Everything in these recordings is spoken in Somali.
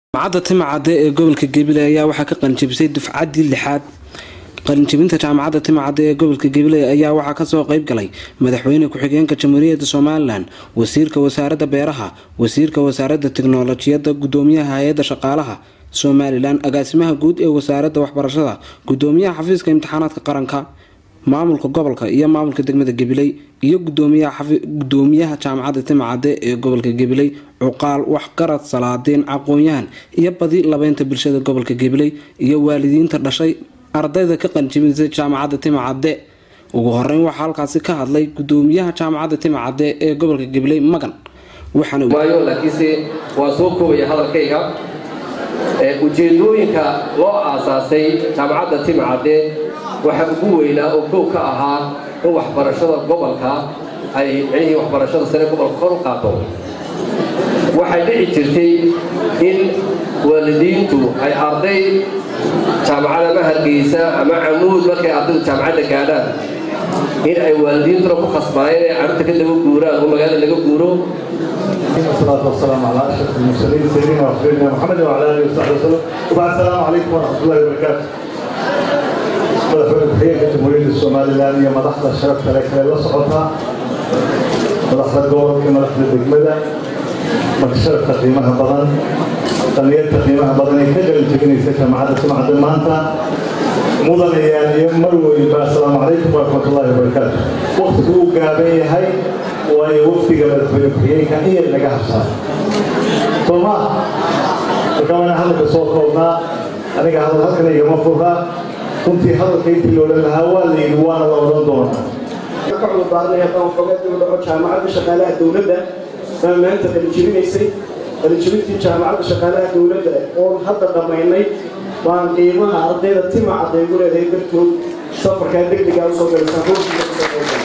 jaamacadda timacadde ee gobolka gabiley ayaa waxaa ka qalinjabisay dufcaddii lixaad qalinjabinta jaamacadda timacadde ee gobolka gabiley ayaa waxaa kasoo qeyb galay madaxweyne ku-xigeenka jamhuuriyadda somalilan wasiirka wasaaradda beeraha wasiirka wasaaradda tiknolojiyadda gudoomiyaha hay-adda shaqaalaha somalilan agaasimaha guud ee wasaaradda waxbarashada gudoomiyaha xafiiska imtixaanaadka qaranka maamulka gobolka iyo maamulka degmada gabiley iyo gudoomiyaha jaamacadda timacadde ee gobolka gabiley cuqaal waxgarad salaadiin aqoon-yahan iyo badi labeynta bulshada gobolka gabiley iyo waalidiinta dhashay ardayda ka qalinjabisay jaamacadda timacadde ugu horeyn waxaa halkaasi ka hadlay gudoomiyaha jaamacadda timacadde ee gobolka gabiley magan waayo laakiinse waa soo koobaya hadalkayga ujeedooyinka loo aasaasay jaamacadda timacadde waxaa ugu weynaa oo kow ka ahaa in waxbarashada gobolka ay micnihii waxbarashada sare gobolka kor u qaato waxay dhici jirtay in waalidiintu ay arday jaamacad ama hargeysa ama camuud markay ardaydu jaamacadda gaadhaan in ay waalidiintuna ku khasbaayeen inay carruurta ka daba guuraan oo magaalada laga guuro والصلاة والسلام على أشرف المرسلين سيدنا وحبيبنا محمد وعلى آله وصحبه وسلم وبعد السلام عليكم ورحمة الله وبركاته madaxweyne ku-xigeenka jamhuuriyadda somalilan iyo madaxda sharafta le kale la socota madaxda gobolka iyo madaxda degmada marka sharafta qiimaha badan dhallinyarta qiimaha badan ee ka qalin jebinaysa jaamacadda timacadda maanta mudanayaan iyo mar weynba assalaamu calaykum waraxmatullaahi wabarakaatu waqtigu uu gaaban yahay waayo wafdiga madaxweyne ku-xigeenka iyay naga habsaa soo ma marka waana hadalka soo koobnaa aniga hadal halkan igama furraa runtii hadalka intii loodhan lahaa waa la yidhi waana la odhan doonaa ka cudurdaarnaya qabanqabeed uu dhaco jaamacadda shaqaalaha dowladda baa maanta qalijebinaysay qalijebintii jaamacadda shaqaalaha dowladda oon hadda dhammaynay baan qiimaha ardayda timacadda igu leedahay dartood safarkaa degdegaa usoo galaysaan ruuxiisa kusoo qaybgalay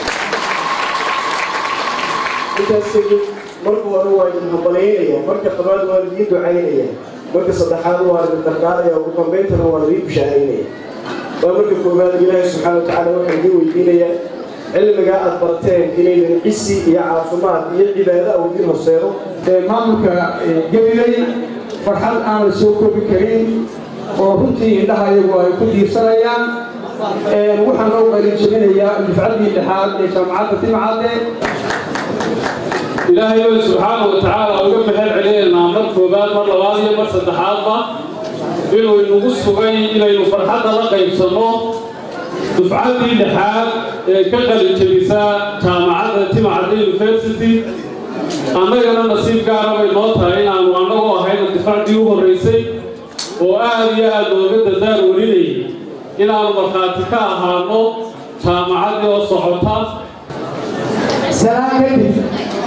intaas kadib marka hore waa idin hambalyaynaya marka labaad waa idiin ducaynaya marka saddexaad waa idin dardaaraya ugu dambayntana waa idiin bishaaraynaya waa marka koowaad ilaahay subxaana watacaala waxaa idiin weydiinaya cilmigaa aad barteen inaydan cisi iyo caafimaad iyo cibaado a idiin horseedo maamulka gabiley farxad aan la soo koobi karin oo runtii indhaha iyagu ay ku diirsanayaan waxaan loo qalin jebinayaa dufcaddii lixaad ee jaamacadda timcadde ilaahay bay subxaana wa tacaala uga mahad celinaynaa mar koobaad mar labaad iyo mar saddexaadba inuu inagu sugay inaynu farxadda la qaybsanno dufcaddii lixaad ee ka qalin jebisaa jaamacadda timacadda university annagana nasiib gaara bay noo tahay inaannu annagoo ahayna difaaccii u horraysay oo aad iyo aad looga dadaal warinayay inaannu markhaati ka ahaano jaamacaddii oo socota salaan kadib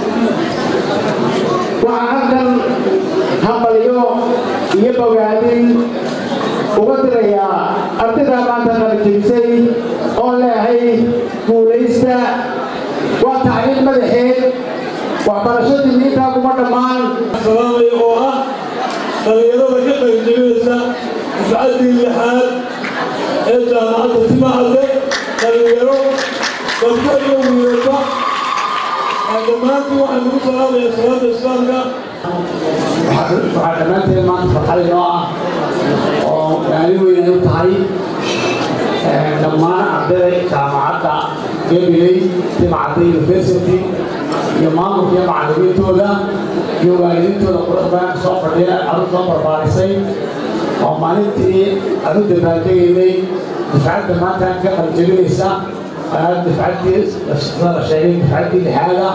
waxaan halkan hambalyo iyo bogaadin uga dirayaa ardaydaa maanta qalijebisay oo leehay guulaysta waa tacliin madaxeed waxbarashadii miintaa kuma dhammaan salaamay oo ah dhallinyarada ka qalijebinaysa dufcaddii lixaad ee jaamacadda timacadde dhallinyaro gabdho iyo wiilata dhammaantii waxaan ugu salaamaya salaada islaamka waxaa dhammaanteed maanta farxad inoo ah oo maalin weyn ay u tahay dhammaan ardayda jaamacadda gabiley timacadda university iyo maamulka iyo macallimiintooda iyo waalidiintooda quruxbaan soo fadhiya carruur soo barbaarisay oo maalintii aan u dabaaldegaynay dufcadda maanta ka qaljebinaysa dufcaddii sida la sheegay dufcaddii lixaada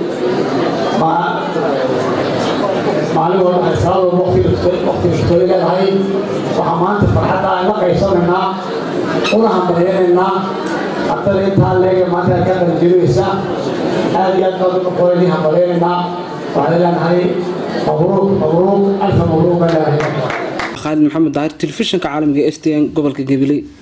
maalin walba waxay salaadooda waqtiga tukoy leedahay waxaa maanta farxadda aan la qaybsanaynaa una hambalyanaynaa ardada intaa leege maanta ka qalinjebinaysa aad iyo aad baan uga qoyni hambalyanaynaa waxaan leenahay mabruuq mabruuq alfa mabruuq baan leedahay khaalid maxamed daahir telefishinka caalamiga s t n gobolka gabiley